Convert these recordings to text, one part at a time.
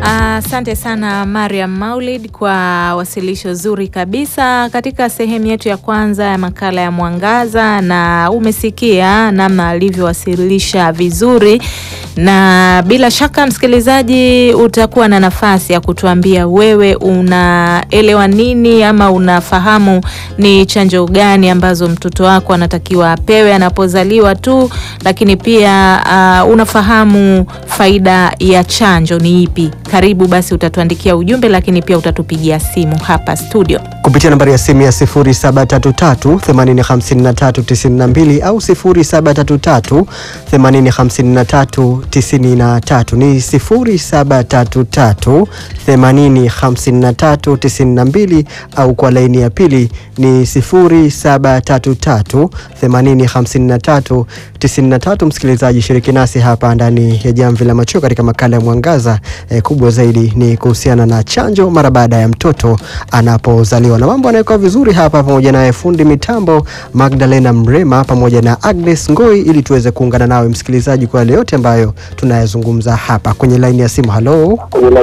Asante sana Mariam Maulid kwa wasilisho zuri kabisa katika sehemu yetu ya kwanza ya makala ya Mwangaza, na umesikia namna alivyowasilisha vizuri, na bila shaka msikilizaji, utakuwa na nafasi ya kutuambia wewe unaelewa nini ama unafahamu ni chanjo gani ambazo mtoto wako anatakiwa apewe anapozaliwa tu, lakini pia uh, unafahamu faida ya chanjo ni ipi? Karibu basi, utatuandikia ujumbe, lakini pia utatupigia simu hapa studio kupitia nambari ya simu ya 0733805392 au 0733805393 ni 0733805392 au kwa laini ya pili ni 0733805393. Msikilizaji, shiriki nasi hapa ndani ya Jamvi la Machweo katika makala ya Mwangaza. Eh, kubwa zaidi ni kuhusiana na chanjo mara baada ya mtoto anapozaliwa na mambo yanayokuwa vizuri hapa, pamoja naye fundi mitambo Magdalena Mrema pamoja na Agnes Ngoi, ili tuweze kuungana nawe msikilizaji kwa yale yote ambayo tunayazungumza hapa kwenye laini ya simu. Halo,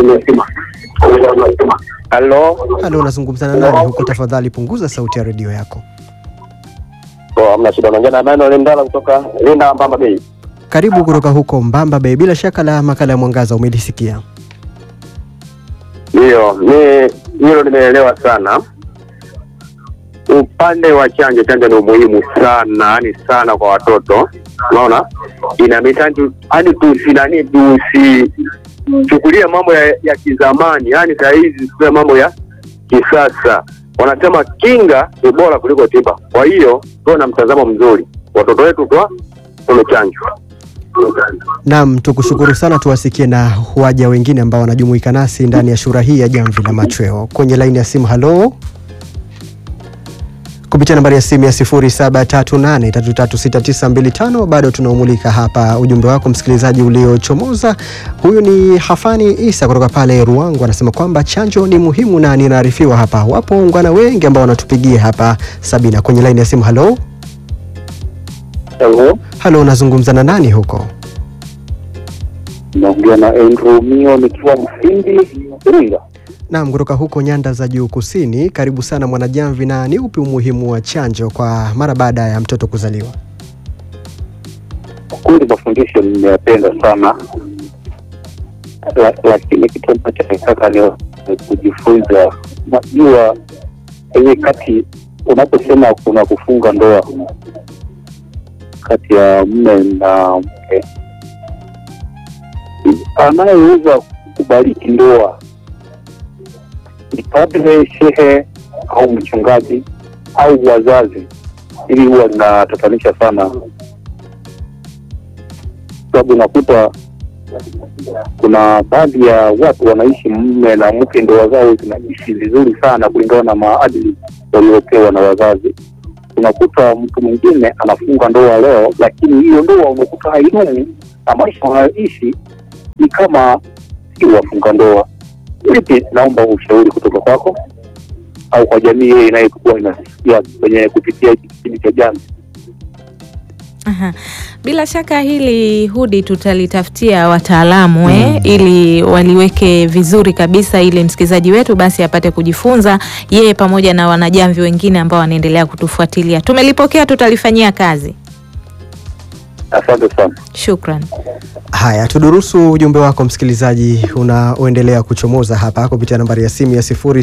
Halo, halo, unazungumza na nani huko? Tafadhali punguza sauti ya redio yako. oh, hamna shida. Naongea na Emmanuel Ndala kutoka Linda Mbamba Bay. Karibu kutoka huko Mbamba Bay. Bila shaka la makala ya Mwangaza umelisikia. Ndiyo, mi hilo nimeelewa sana. Upande wa chanjo, chanjo ni umuhimu sana, yani sana kwa watoto. Unaona, inabidi hadi tusinani tusichukulia mambo ya, ya kizamani, yani saa hizi tusiwe mambo ya kisasa. Wanasema kinga ni bora kuliko tiba. Kwa hiyo tuwe na mtazamo mzuri, watoto wetu kwa tumechanjwa. Naam, tukushukuru sana. Tuwasikie na waja wengine ambao wanajumuika nasi ndani ya shura hii ya Jamvi la Machweo kwenye laini ya simu. Halo, kupitia nambari ya simu ya 0738336925 bado tunaumulika hapa ujumbe wako msikilizaji uliochomoza. Huyu ni Hafani Isa kutoka pale Ruangu, anasema kwamba chanjo ni muhimu na ninaarifiwa hapa wapo waungwana wengi ambao wanatupigia hapa. Sabina kwenye laini ya simu. Halo, Hello, halo, unazungumza na nani huko? naongea na Andrew Mio nikiwa Mfindi Iringa. Naam, kutoka huko nyanda za juu kusini. Karibu sana Mwanajamvi, na ni upi umuhimu wa chanjo kwa mara baada ya mtoto kuzaliwa? Kwa kweli mafundisho nimeyapenda sana la, lakini kitu ambacho nataka ni kujifunza. Najua kwenye kati unaposema kuna kufunga ndoa kati ya mme na mke, anayeweza kubariki ndoa ni padre, shehe au mchungaji au wazazi. Hili huwa linatatanisha sana, sababu unakuta kuna baadhi ya watu wanaishi mme na mke, ndoa zao zinaishi vizuri sana kulingana na maadili waliopewa na wazazi. Unakuta mtu mwingine anafunga ndoa leo, lakini hiyo ndoa unakuta haidumu na maisha wanayoishi ni kama si wafunga ndoa. Vipi, naomba ushauri kutoka kwako au kwa jamii hiyo inayokuwa inasikia kwenye kupitia hiki kipindi cha Jamvi. Aha. Bila shaka hili Hudi tutalitafutia wataalamu eh, ili waliweke vizuri kabisa, ili msikilizaji wetu basi apate kujifunza yeye pamoja na wanajamvi wengine ambao wanaendelea kutufuatilia. Tumelipokea, tutalifanyia kazi. Asante sana. Shukran. Haya, tudurusu ujumbe wako msikilizaji unaoendelea kuchomoza hapa kupitia nambari ya simu ya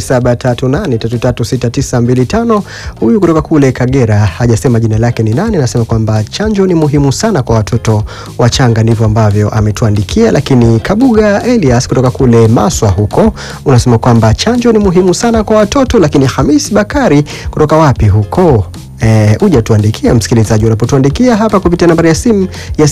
0738336925. Huyu kutoka kule Kagera hajasema jina lake ni nani, anasema kwamba chanjo ni muhimu sana kwa watoto wachanga, ndivyo ambavyo ametuandikia. Lakini Kabuga Elias kutoka kule Maswa huko unasema kwamba chanjo ni muhimu sana kwa watoto. Lakini Hamis Bakari kutoka wapi huko Eh, uja tuandikia msikilizaji, unapotuandikia hapa kupitia nambari ya simu ya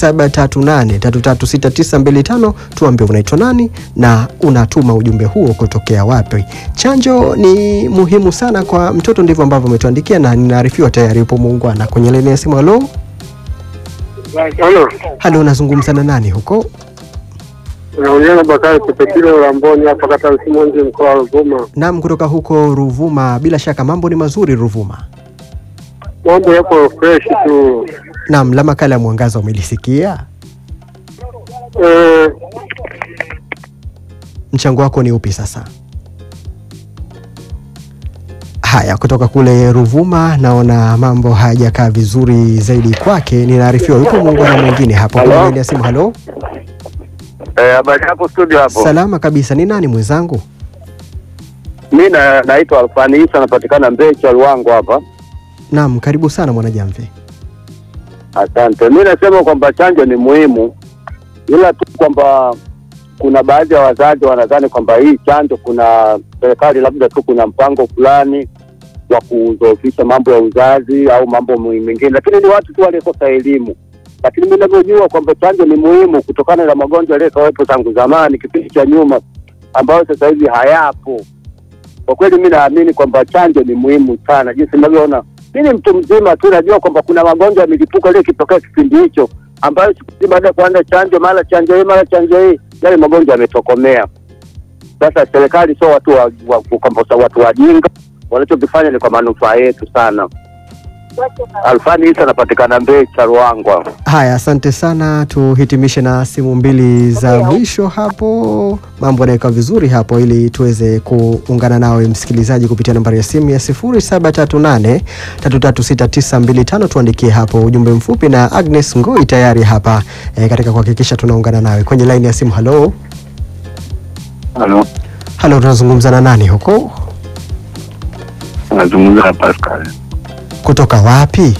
0738336925 tuambie unaitwa nani na unatuma ujumbe huo kutokea wapi. Chanjo ni muhimu sana kwa mtoto, ndivyo ambavyo umetuandikia, na ninaarifiwa tayari upo muungwana kwenye laini ya simu. Halo, Halo, halo, unazungumza na nani huko? unaongea na Bakari Kipekile Ulamboni hapa kata Msimonzi mkoa wa Ruvuma. Naam, kutoka huko Ruvuma. Bila shaka mambo ni mazuri Ruvuma. Mambo yapo fresh tu. Naam, la makala ya Mwangaza umelisikia? Eh, mchango wako ni upi sasa? Haya, kutoka kule Ruvuma naona mambo hayajakaa vizuri zaidi kwake. Ninaarifiwa yupo muungano mwingine hapo kwenye Halo? laini ya simu. Halo, Eh, habari hapo studio hapo. salama kabisa. Ni nani mwenzangu? Mi na naitwa Alfani Isa napatikana Mbecha Luango hapa. Naam, karibu sana mwanajamvi. Asante. Mi nasema kwamba chanjo ni muhimu, ila tu kwamba kuna baadhi ya wazazi wanadhani kwamba hii chanjo, kuna serikali labda tu kuna mpango fulani wa kudhoofisha mambo ya uzazi au mambo mengine, lakini ni watu tu waliokosa elimu. Lakini mi navyojua kwamba chanjo ni muhimu kutokana na magonjwa yaliyokawepo tangu zamani, kipindi cha nyuma, ambayo sasa hivi hayapo. Kwa kweli mi naamini kwamba chanjo ni muhimu sana, jinsi ninavyoona mi ni mtu mzima tu, najua kwamba kuna magonjwa ya milipuko ile ikitokea kipindi hicho, ambayo siku hizi baada ya kuanza chanjo, mara chanjo hii, mara chanjo hii, yale magonjwa yametokomea. Sasa serikali sio watu wa, wa, kwamba sa- watu wajinga, wanachokifanya ni kwa manufaa yetu sana. Alfani Isa anapatikana Mbecha Ruangwa. Haya, asante sana. Tuhitimishe na simu mbili za mwisho hapo, mambo yanaweka vizuri hapo, ili tuweze kuungana nawe msikilizaji kupitia nambari ya simu ya 0738 336925. Tuandikie hapo ujumbe mfupi, na Agnes Ngoi tayari hapa e, katika kuhakikisha tunaungana nawe kwenye laini ya simu. Halo, Halo, halo, tunazungumza na nani huko, nazungumza na Pascal kutoka wapi?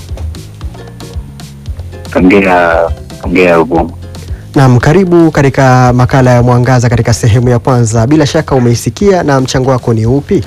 Tongea Tongea Ruvuma. Naam, karibu katika makala ya Mwangaza katika sehemu ya kwanza. Bila shaka umeisikia, na mchango wako ni upi?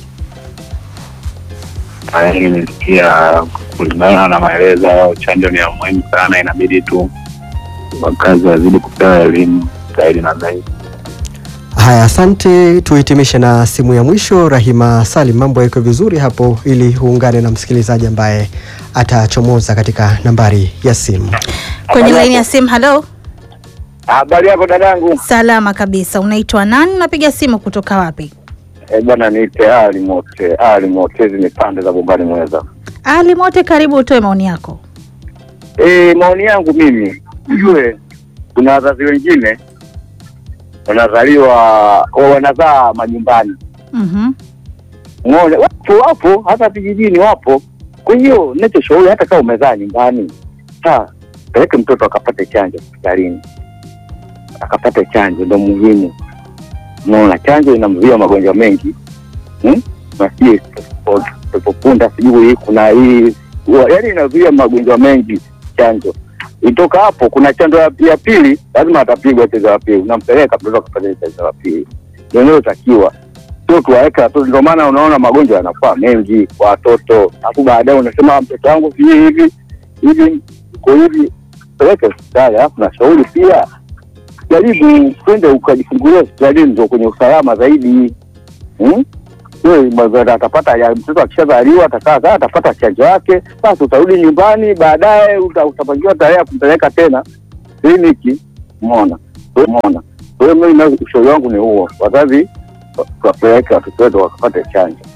Haya, nimesikia kulingana na maelezo, chanjo ni ya muhimu sana, inabidi tu wakazi wazidi kupewa elimu zaidi na zaidi. Haya, asante. Tuhitimishe na simu ya mwisho. Rahima Salim, mambo yako vizuri hapo, ili uungane na msikilizaji ambaye atachomoza katika nambari ya simu. kwenye laini ya simu. Halo, Habari yako dadangu? salama kabisa. Unaitwa nani? Unapiga simu kutoka wapi? Eh, bwana niite Ali Mote. Ali Mote, hizi ni pande za Bombani Mweza. Ali Mote, karibu utoe maoni yako. Eh, maoni yangu mimi ujue, kuna wazazi wengine wanazaliwa wa- wanazaa majumbani, Mhm. umeona, wapo wapo, hata vijijini wapo. Kwa hiyo ninachoshauri, hata kama umezaa nyumbani, saa peleke mtoto akapate chanjo hospitalini, akapate chanjo, ndo muhimu. Unaona, chanjo inamzuia magonjwa mengi hmm? na sijui pepopunda, sijui kuna hii, yaani inazuia magonjwa mengi chanjo itoka hapo kuna chanjo ya ya pili, lazima atapigwa chanjo ya pili, unampeleka mtoto akapata chanjo ya pili, ndio inayotakiwa. Sio tuwaweke watoto, ndio maana unaona magonjwa yanakuwa mengi kwa watoto, alafu baadaye unasema mtoto wangu sijui hivi hivi iko hivi, peleke hospitali. Alafu nashauri pia jaribu kwende ukajifungulia hospitalini, ndio kwenye usalama zaidi hmm? Wewe, mwanzo atapata ya mtoto akishazaliwa atakaa kaa atapata chanjo yake, basi utarudi nyumbani, baadaye uta- utapangiwa tarehe ya kumpeleka tena kliniki. Umeona, umeona. Kwa hiyo mimi na- ushauri wangu ni huo, wazazi wa- wapeleke watoto wetu wakapate chanjo.